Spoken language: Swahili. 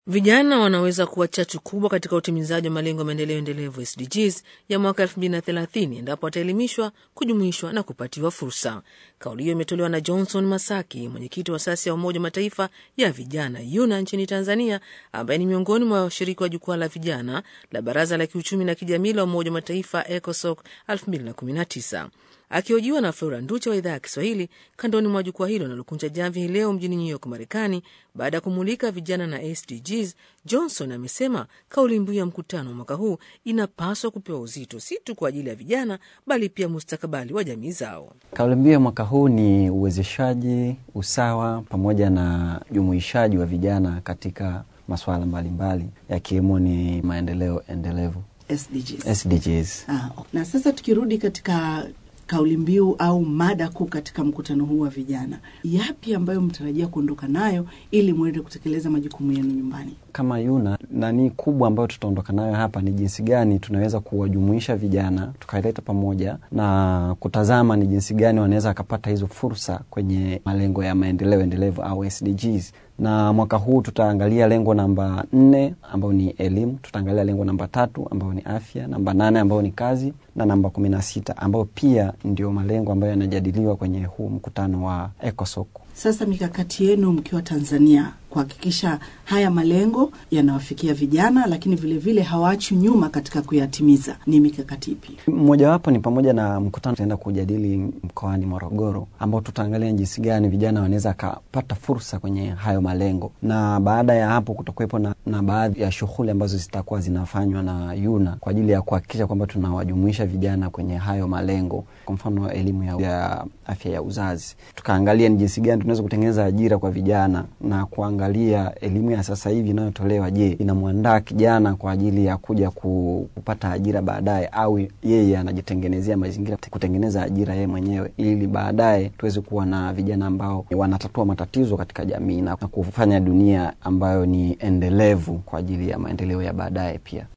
Vijana wanaweza kuwa chachu kubwa katika utimizaji wa malengo ya maendeleo endelevu SDGs ya mwaka 2030 endapo wataelimishwa, kujumuishwa na kupatiwa fursa. Kauli hiyo imetolewa na Johnson Masaki, mwenyekiti wa asasi ya Umoja wa Mataifa ya vijana YUNA nchini Tanzania, ambaye ni miongoni mwa washiriki wa jukwaa la vijana la Baraza la Kiuchumi na Kijamii la Umoja wa Mataifa ECOSOC 2019. Akihojiwa na Flora Nducha wa idhaa ya Kiswahili kandoni mwa jukwaa hilo linalokunja jamvi hii leo mjini New York, Marekani, baada ya kumulika vijana na SDGs, Johnson amesema kauli mbiu ya mkutano wa mwaka huu inapaswa kupewa uzito si tu kwa ajili ya vijana, bali pia mustakabali wa jamii zao. Kauli mbiu ya mwaka huu ni uwezeshaji, usawa pamoja na jumuishaji wa vijana katika masuala mbalimbali yakiwemo ni maendeleo endelevu SDGs. SDGs. Ah, na sasa tukirudi katika kauli mbiu au mada kuu katika mkutano huu wa vijana, yapi ambayo mtarajia kuondoka nayo ili mwende kutekeleza majukumu yenu nyumbani? Kama YUNA nani kubwa ambayo tutaondoka nayo hapa ni jinsi gani tunaweza kuwajumuisha vijana tukaileta pamoja na kutazama ni jinsi gani wanaweza wakapata hizo fursa kwenye malengo ya maendeleo endelevu au SDGs na mwaka huu tutaangalia lengo namba nne ambayo ni elimu, tutaangalia lengo namba tatu ambayo ni afya, namba nane ambayo ni kazi na namba kumi na sita ambayo pia ndio malengo ambayo yanajadiliwa kwenye huu mkutano wa ECOSOC. Sasa mikakati yenu mkiwa Tanzania kuhakikisha haya malengo yanawafikia vijana, lakini vilevile hawaachwi nyuma katika kuyatimiza, ni mikakati ipi? Mmojawapo ni pamoja na mkutano tutaenda kujadili mkoani Morogoro, ambao tutaangalia jinsi gani vijana wanaweza akapata fursa kwenye hayo malengo, na baada ya hapo kutakuwepo na, na baadhi ya shughuli ambazo zitakuwa zinafanywa na YUNA kwa ajili ya kuhakikisha kwamba tunawajumuisha vijana kwenye hayo malengo, kwa mfano elimu ya, ya afya ya uzazi. Tukaangalia ni jinsi gani tunaweza kutengeneza ajira kwa vijana na kuangalia elimu ya sasa hivi inayotolewa, je, inamwandaa kijana kwa ajili ya kuja kupata ajira baadaye, au yeye anajitengenezea mazingira kutengeneza ajira yeye mwenyewe, ili baadaye tuweze kuwa na vijana ambao wanatatua matatizo katika jamii na kufanya dunia ambayo ni endelevu kwa ajili ya maendeleo ya baadaye pia.